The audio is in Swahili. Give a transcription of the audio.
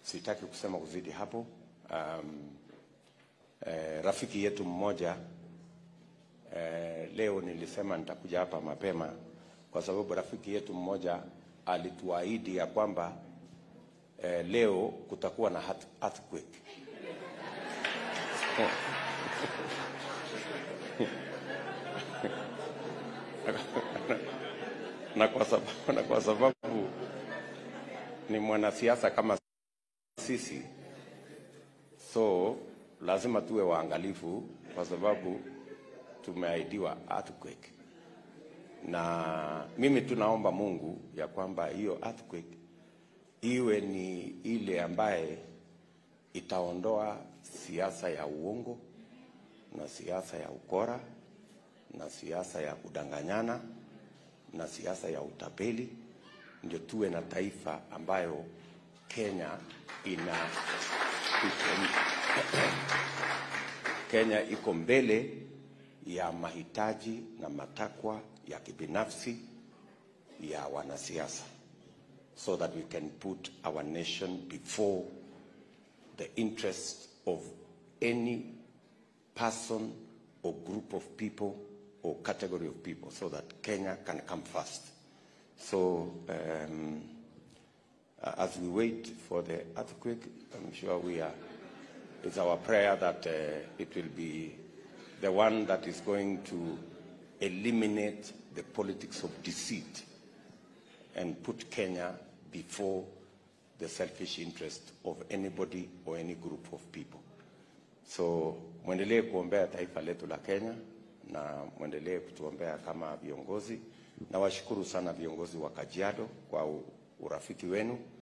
sitaki kusema kuzidi hapo. Um, eh, rafiki yetu mmoja eh, leo nilisema nitakuja hapa mapema kwa sababu rafiki yetu mmoja alituahidi ya kwamba eh, leo kutakuwa na earth- earthquake. na kwa sababu, na kwa sababu ni mwanasiasa kama sisi, so lazima tuwe waangalifu kwa sababu tumeahidiwa earthquake, na mimi tunaomba Mungu ya kwamba hiyo earthquake iwe ni ile ambaye itaondoa siasa ya uongo na siasa ya ukora na siasa ya kudanganyana na siasa ya utapeli, ndio tuwe na taifa ambayo Kenya ina iko, Kenya iko mbele ya mahitaji na matakwa ya kibinafsi ya wanasiasa so that we can put our nation before the interest of any person or group of people or category of people so that Kenya can come first. So um, uh, as we wait for the earthquake, I'm sure we are, it's our prayer that uh, it will be the one that is going to eliminate the politics of deceit and put Kenya before the selfish interest of anybody or any group of people. So mwendelee kuombea taifa letu la Kenya na mwendelee kutuombea kama viongozi. Nawashukuru sana viongozi wa Kajiado kwa u- urafiki wenu